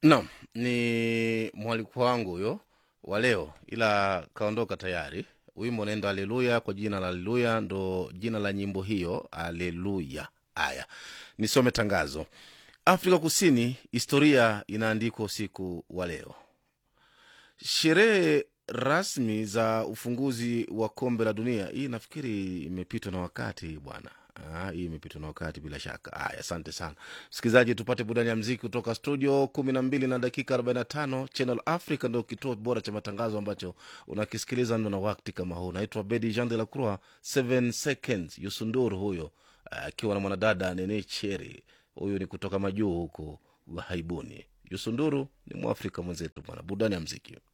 Naam, ni mwaliko wangu huyo wa leo, ila kaondoka tayari. Wimbo unaenda Aleluya kwa jina la Aleluya, ndo jina la nyimbo hiyo, Aleluya. Aya, nisome tangazo. Afrika Kusini, historia inaandikwa usiku wa leo. Sherehe rasmi za ufunguzi wa kombe la dunia, hii nafikiri imepitwa na wakati bwana. Ah, hii imepitwa na wakati bila shaka. Aya, asante sana msikilizaji, tupate burudani ya mziki kutoka studio kumi na mbili na dakika 45. Channel Africa ndio kituo bora cha matangazo ambacho unakisikiliza ndo na wakati kama huu. Naitwa Bedi Jean de la Croix, 7 seconds Yusunduru huyo akiwa na mwanadada Nene Cheri, huyu ni kutoka majuu huko ghaibuni. Yusunduru ni mwafrika mwenzetu bwana, burudani ya mziki.